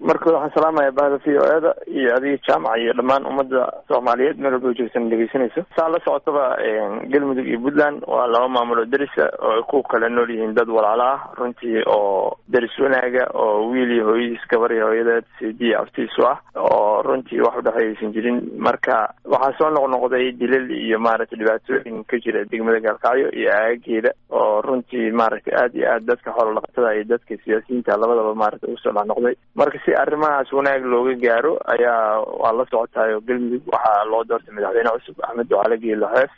marka waxaan salaamaya bahda v o eda iyo adiga jaamaca iyo dhammaan ummadda soomaaliyeed meel walba joogsan dhegeysanayso saa la socotaba galmudug iyo puntland waa laba maamul oo derisa oo ay ku kala nool yihiin dad walaala ah runtii oo deris wanaaga oo wiil iyo hooyadiis gabar iyo hooyadeed sidi aftiisu ah oo runtii wax udhexeeyaysan jirin marka waxaa soo noqnoqday dilal iyo maaragtay dhibaatooyin ka jira degmada gaalkacyo iyo aagageeda oo runtii maaragtay aad iyo aad dadka xoolo dhaqatada iyo dadka siyaasiyiinta labadaba maaragtay usoo dhexnoqday marka si arrimahaas wanaag looga gaaro ayaa waa la socotaayo galmudug waxaa loo doortay madaxweyne cusub axmed ducale geelo xeef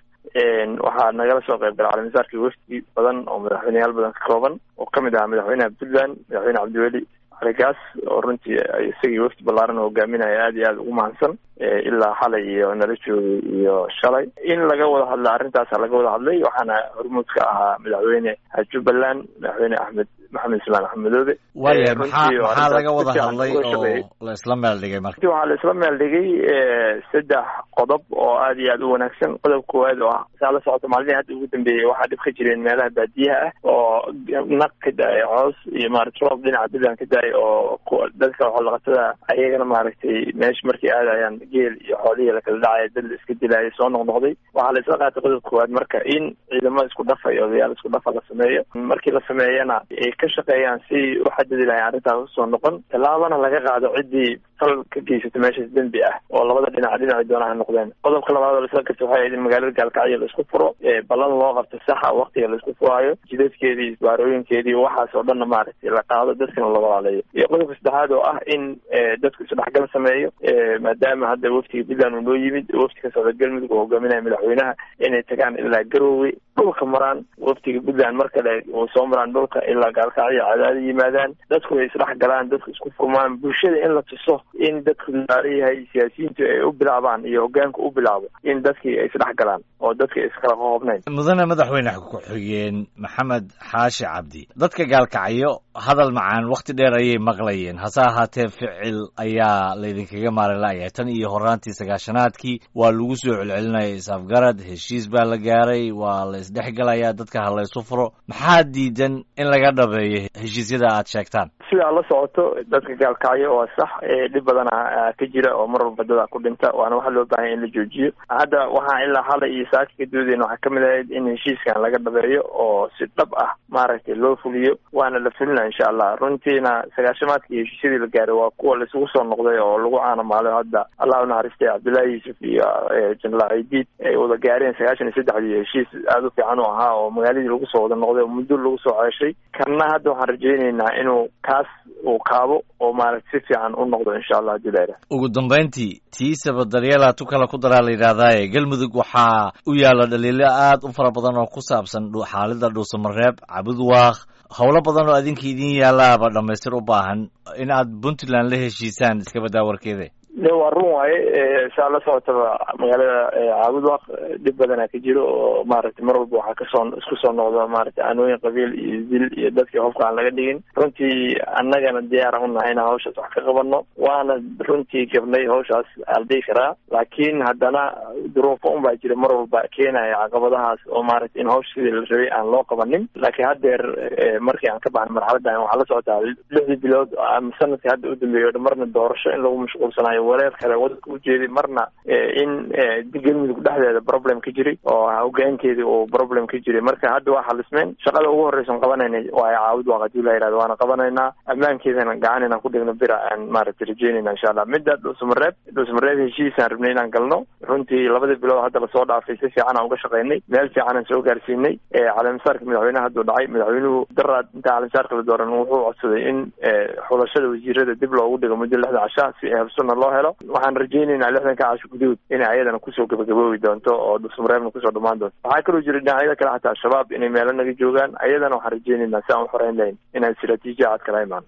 waxaa nagala soo qayb gala calimasaarkii wafdi badan oo madaxweyneyaal badan ka kooban oo kamid ahaa madaxweynaha puntland madaxweyne cabdiweli caligaas oo runtii isagii wafdi ballaaran hogaaminaya aad iyo aad ugu mahadsan ilaa xalay iyo nala joogay iyo shalay in laga wada hadla arrintaasa laga wada hadlay waxaana hormuud ka ahaa madaxweyne jubbaland madaxweyne axmed maxamed islaan axmedoobe waaya maxaa maxaa laga wada hadlay oo la isla meel dhigay marka waxaa la isla meel dhigay saddex qodob oo aad iyo aad u wanaagsan qodob koowaad oo ah saa la socota maalmihii hadda ugu dambeeyey waxaa dhib ka jireen meelaha baadiyaha ah oo naq ka da-ay coos iyo maarata roob dhinaca puntland ka da-ay oo dadka xoolaqatada ayagana maaragtay meesha markay aadayaan geel iyo xoolihii lakala dhacaya dad la iska dilaya soo noqnoqday waxaa la isla qaatay qodob koowaad marka in ciidamo isku dhafa iyo odayaal isku dhafa la sameeyo markii la sameeyana ay ka shaqeeyaan si u xadidi lahay arrintaas usoo noqon tallaabana laga qaado ciddii fal ka geysata meeshaas dembi ah oo labada dhinac dhinaci doona ha noqdeen qodobka labaad oo laisla garta waxay ahayd in magaalada gaalkacyo laisku furo ballan loo qabto saxa waktiga laisku furaayo jidadkeedii isbaarooyinkeedii waxaas oo dhanna maaragtay la qaado dadkana la walaaleeyo iyo qodobka saddexaad oo ah in dadku isdhexgal sameeyo maadaama hadda waftiga puntland uu noo yimid wafti ka socda galmudug oo hogaaminaya madaxweynaha inay tagaan ilaa garoowe dhulka maraan waftiga puntland mar kale uu soo maraan dhulka ilaa gaalkacyo cadaada yimaadaan dadku ay isdhex galaan dadku isku furmaan bulshada in la tuso in dadku daala yahay siyaasiyiintu ay u bilaabaan iyo hogaanku u bilaabo in dadkii ay isdhex galaan oo dadka iskala qoobnayn mudane madaxweyne ku-xigeen maxamed xaashi cabdi dadka gaalkacyo hadal macaan wakti dheer ayay maqlayeen hase ahaatee ficil ayaa laydinkaga maarila'yahay tan iyo horaantii sagaashanaadkii waa lagu soo celcelinaya is-afgarad heshiis baa la gaaray waa la isdhexgalayaa dadka ha laysu furo maxaa diidan in laga dhabeeyo heshiisyada aad sheegtaan sidaa la socoto dadka gaalkacyo waa sax dhib badana ka jira oo mar walba dada ku dhinta waana waxa loo baahanya in la joojiyo hadda waxaa ilaa xalay iyo saaka ka doodeen waxaa kamid ahayd in heshiiskan laga dhabeeyo oo si dhab ah maaragtay loo fuliyo waana la fulina insha allah runtiina sagaashamaadkii heshiisyadii la gaaray waa kuwa laisugu soo noqday oo lagu caanamaalo hadda allah unaxariistay cabdullaahi yuusuf iyo jenaraal aidiid ay wada gaareen sagaashan iyo saddexdii heshiis aada u fiican u ahaa oo magaaladii lagu soo wada noqday oo muddo lagu soo ceeshay kanna hadda waxaan rajayneynaa inuu kaas uu kaabo oo maaragta si fiican u noqdo insha allah hadii la yidhaha ugu dambayntii tiisaba daryeela tu kale ku daraa la yidhahdaaye galmudug waxaa u yaalla dhaliilo aad u fara badan oo ku saabsan xaalida dhuusamareeb cabudwaaq howlo badan oo adinka idin yaalaaba dhamaystir u baahan in aad puntland la heshiisaan iska badaa warkeeda de waa run waaye saa la socotaba magaalada caabudwaq dhib badana ka jiro oo maaragtay mar walba waxaa kasoo isku soo noqda maaragtay aanooyin qabiil iyo dil iyo dadkii hofka aan laga dhigin runtii annagana diyaaran unahay inaan hawshaas wax ka qabano waana runtii gabnay hawshaas aldhihi karaa laakiin haddana duruufo un baa jira mar walba keenaya caqabadahaas oo maaragtay in hawsha sidii la rabay aan loo qabanin laakiin haddeer markii aan ka baxnay marxaladan waxaa la socotaa lixdii bilood ama sanadkii hadda u dambeeyo o marna doorasho in lagu mashquulsanayo wareer kale wadanka u jeeday marna in galmudug dhexdeeda problem ka jiray oo hogaankeedii uu problem ka jiray marka hadda waa xalismeen shaqada ugu horreysan qabanayna waa caawud waa hadii la yihahdo waana qabanaynaa ammaankeedana gacan inaan ku dhigno bira aan maaragtay rajeynayna insha allah midda dhuusamareeb dhuusamareeb heshiisaan rabnay inaan galno runtii labadii bilood hadda lasoo dhaafay si fiican aan uga shaqaynay meel fiican aan soo gaarsiinay caleemisaarka madaxweyneha hadduu dhacay madaxweynuhu daraad inta caleemisaarka la dooran wuxuu codsaday in xulashada wasiirada dib loogu dhigo muddo lixda casha si habsuna loo helo waxaan rajaynaynaa lixdanka casho guduud inay ayadana kusoo gabagaboobi doonto oo dhuusamareebna kusoo dhamaan doonto waxaa kaloo jira dhinacyada kale xataa al-shabaab inay meelo naga joogaan ayadana waxaan rajaynaynaa si aan u xoreyn lahayn inaan istiraatiijiya cad kala imaan